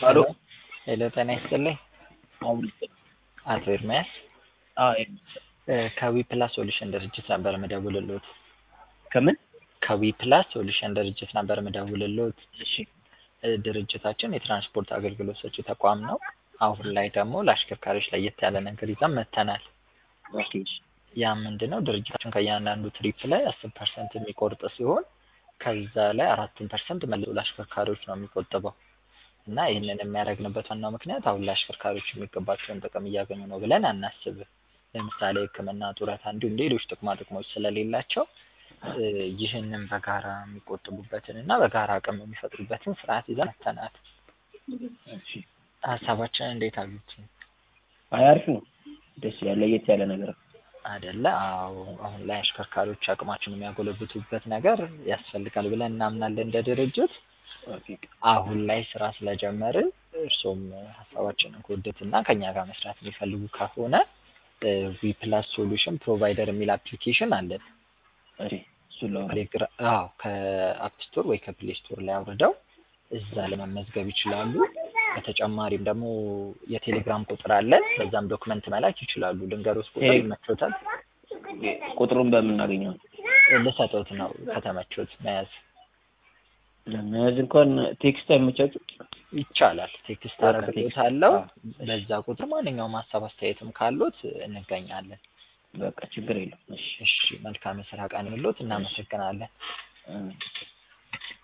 ሄሎ ሄሎ ጤና ይስጥልኝ አሁን አቶ ኤርሚያስ ከዊ ፕላስ ሶሉሽን ድርጅት ነበር ምደውልልዎት። ከምን ከዊ ፕላስ ሶሉሽን ድርጅት ነበር ምደውልልዎት። እሺ እ ድርጅታችን የትራንስፖርት አገልግሎት ሰጪ ተቋም ነው። አሁን ላይ ደግሞ ለአሽከርካሪዎች ለየት ያለ ነገር ይዘን መጥተናል። ኦኬ እሺ ያ ምንድነው ድርጅታችን ከእያንዳንዱ ትሪፕ ላይ አስር ፐርሰንት የሚቆርጥ ሲሆን ከዛ ላይ አራቱን ፐርሰንት መልሶ ለአሽከርካሪዎች ነው የሚቆጥበው እና ይህንን የሚያደርግንበት ዋናው ምክንያት አሁን ለአሽከርካሪዎች የሚገባቸውን ጥቅም እያገኙ ነው ብለን አናስብም። ለምሳሌ ሕክምና፣ ጡረታ እንዲሁም ሌሎች ጥቅማ ጥቅሞች ስለሌላቸው እ ይህንን በጋራ የሚቆጥቡበትን እና በጋራ አቅም የሚፈጥሩበትን ስርዓት ይዘን መጥተናል። እሺ ሀሳባችንን እንዴት አዩት? አይ አሪፍ ነው። ደስ ያለ ለየት ያለ ነገር ነው። አይደለ? አዎ አሁን ላይ አሽከርካሪዎች አቅማቸውን የሚያጎለብቱበት ነገር ያስፈልጋል ብለን እናምናለን እንደ ድርጅት። ኦኬ አሁን ላይ ስራ ስለጀመርን እርሶም ሀሳባችንን ከወደዱት እና ከኛ ጋር መስራት የሚፈልጉ ከሆነ ዊ ፕላስ ሶሉሽን ፕሮቫይደር የሚል አፕሊኬሽን አለን። እሺ እሱን ላውራ። ቴሌግራ አዎ ከአፕ ስቶር ወይ ከፕሌይ ስቶር ላይ አውርደው እዛ ላይ መመዝገብ ይችላሉ። በተጨማሪም ደግሞ የቴሌግራም ቁጥር አለን። በዛም ዶክመንት መላክ ይችላሉ። ልንገሮት ቁጥር ቴሌ- ይመቾታል? ቁጥሩን በምናገኘው ልሰጦት ነው ከተመቾት መያዝ ለመያዝ እንኳን ቴክስት አይመቻችም። ይቻላል። ቴክስት በቃ አደርግሎታለሁ። ቴክስት፣ አዎ። በዛ ቁጥር ማንኛውም ሀሳብ አስተያየትም ካሉት እንገኛለን። በቃ ችግር የለውም። እሺ እሺ መልካም የስራ ቀን ይሁንልዎት። እናመሰግናለን። እ